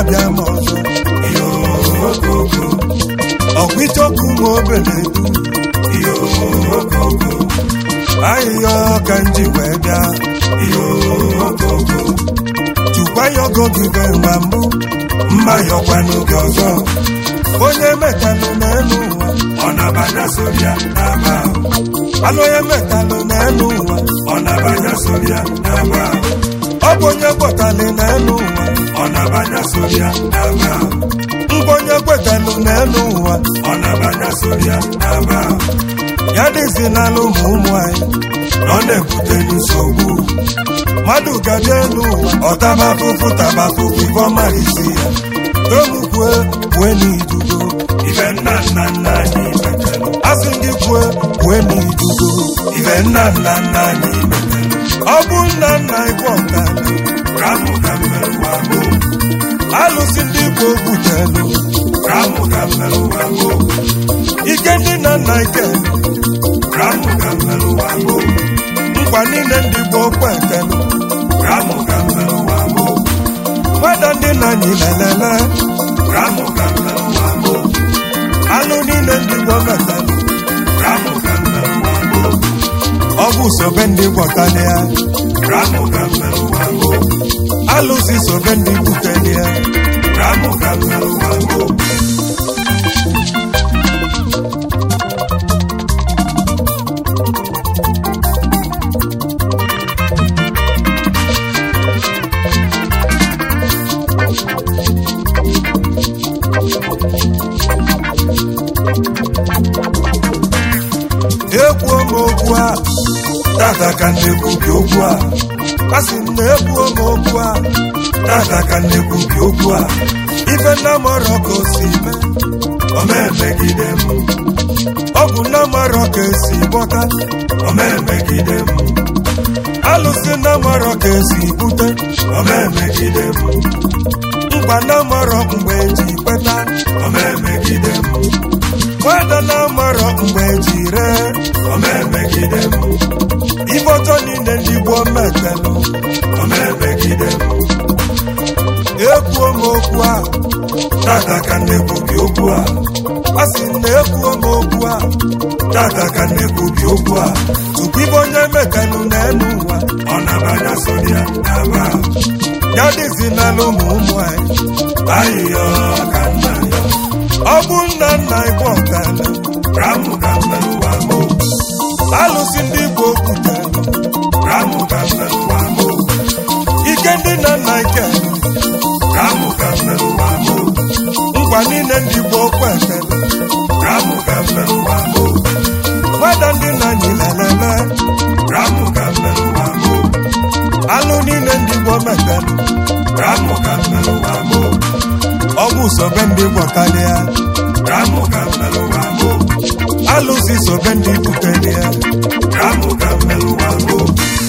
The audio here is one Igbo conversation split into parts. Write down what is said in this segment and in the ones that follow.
bịa ma ọzọ iyo okoko ọkwa ichọkụ nwa obele du iyo okoko ahịhịa ka nji wee bịa iyo okoko chukwa ya ogo gị be nwa mbụ mma yọkwa n'oge ọzọ onye metalụ n'elu ụwa ọ na-abanya soria n'aba ahụ alụ onye metalụ n'elu ụwa ọ na-abanya soria n'aba ahụ ọ bụ onye kwetalụ n'elu ụwa ọ na-abanya soria n'aba ahụ ngwa onye kwetalụ n'elu ụwa ọ na-abanya soria n'aba ahụ ya dịzi n'alụ ụmụ ụmụ anyị na ọ na-ebute nsogbu mmadụ gabịa elu ụwa ọtaba afụfụ taba afụfụ ibe ọmara isi ya tomukwue kwue n'idugo ibe nna nna nna anyị metalụ asị gị kwue kwue n'idugo ibe nna nna nna anyị metalụ ọ bụ nna nna ịkwa ọka ka mụ ka mmerụwa bụ alụsị ndị igbo butelu ka mụ ka mmerụwa bụ ike ndị nna nna ike ka mụ ka mmerụwa bụ nkwa niile ndị gboo kwetelu ka mụ ka mmerụwa bụ nwada ndị nna anyị lelele ka mụ ka mmerụwa bụ alụ niile ndị gboo metalụ ka mụ ka mmerụwa bụ ọ bụ sobe ndị gwọtali ya ka mụ ka mmerụwa bụ alụsị sobe ndị buteli ya ka mụ ka mmerụwa bụ ekwuo m okwu a tata ka nnekwubi okwu a a sị m na ekwuo m okwu a tata ka nnekwubi okwu a ife nna mọrọ ka o si mee ọ na-emegide m ọ bụ nna mọrọ ka esi gbọta ọ na-emegide m alụsị nna mọrọ ka esi bute ọ na-emegide m mkpa nna mọrọ mgbe eji kweta ọ na-emegide m nwada nna mọrọ mgbe eji ree ọ na-emegide m ife ọjọọ niile ndị gboo metelụ ọ na-emegide m ekwuo m okwu a tata ka nnekwubi okwu a a sị m na ekwuo m okwu a tata ka nnekwubi okwu a tupu ibe onye metelụ n'elu ụwa ọ na-abanya soria n'aba ahụ ya dịzi n'ala ụmụ ụmụ anyị ahịhịa ka nna ya ọ bụ nna nna ịkwa ọkala ka mụ ka mmerụwa bụ alụsị ndị igbo butelụ ka mụ ka mmerụwa bụ ike ndị nna nna ike ka mụ ka mmerụwa bụ nkwa niile ndị gboo kwetelu ka mụ ka mmerụwa bụ nwada ndị nna anyị lelele ka mụ ka mmerụwa bụ alụ niile ndị gboo metelụ ka mụ ka mmerụwa bụ ọ bụ sobe ndị gwọtalịa ka mụ ka mmerụwa bụ alụsị sobe ndị butelịa ka mụ ka mmerụwa bụ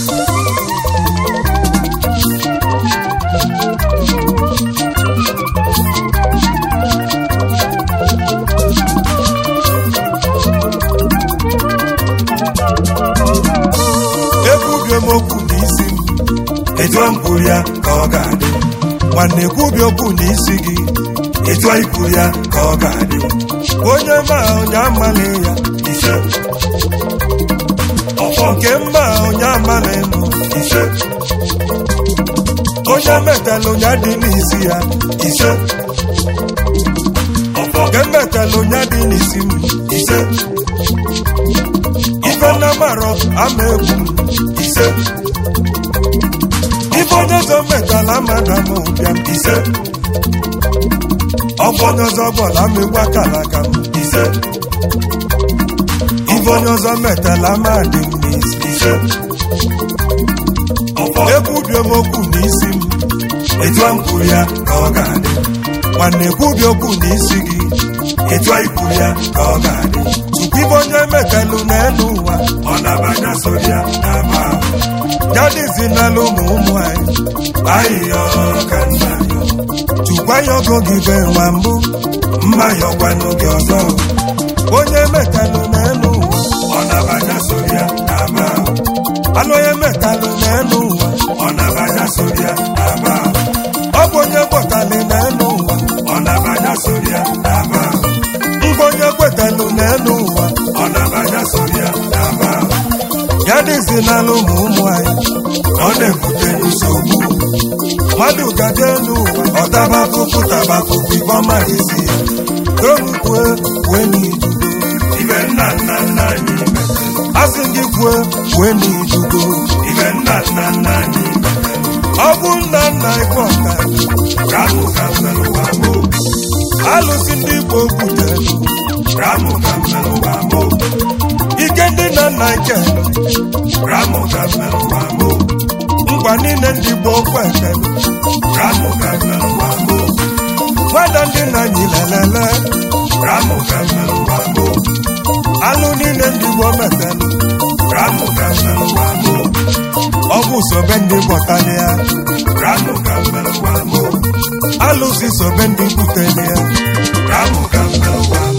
ekwubie m okwu n'isi m etu m kwuru ya ka ọ ga-adị nwanne ekwubi okwu n'isi gị etu anyị kwuru ya ka ọ ga-adị onye ma onye amalị ya ise ọfọ nke mma onye amalị nụ ise onye metalụ onye dị n'isi ya ise ọfọ nke metalụ onye dị n'isi m ise ife nna marọ ama egwu m ise ife onye ọzọ metalụ amada m ụbịa m ise ọfọ onye ọzọ bọọlụ ama egwu akala aka m ise ife onye ọzọ metalụ ama dị m n'isi ise ọfọ ekwubie m okwu n'isi m etu m kwuru ya ka ọ ga-adị nwanne ekwubi okwu n'isi gị etu anyị kwuru ya ka ọ ga-adị tupu ife onye metalụ n'elu ụwa ọ na-abanya soria n'aba ahụ ya dịzi n'ala ụmụ ụmụ anyị ahịhịa ka nna ya tukwa ya ogo gị be nwa mbụ mma yọkwa n'oge ọzọ onye metalụ n'elu ụwa ọ na-abanya soria n'aba ahụ alụ onye metalụ n'elu ụwa ọ na-abanya soria n'aba ahụ ọ bụ onye gbọtalị n'elu ya dịzi n'ala ụmụ ụmụ anyị ọ na-ebute nsogbu mmadụ gaje elu ụwa ọtaba afụfụ taba afụfụ ife ọma isi ya tomukwue kwue n'idugo ibe nna nna nna anyị metere asị gị kwue kwue n'idugo ibe nna nna nna anyị metere ọ bụ nna nna ikpe ọka ramụ ka mmerụ ụwa mụ alụsị ndị igbo butere ramụ ka mmerụ ụwa mụ ike ndị nna nna ike ramụ ka mmerụ ụwa mụ ngwa niile ndị igbo kwete ramụ ka mmerụ ụwa mụ nwada ndị nna anyị lelele ramụ ka mmerụ ụwa mụ alụ niile ndị igbo metere ramụ ka mmerụ ụwa mụ ọgwụ sobe ndị bọtali ya ramụ ka mmerụ ụwa mụ alụsị sobe ndị butere ya ramụ ka mmerụ ụwa mụ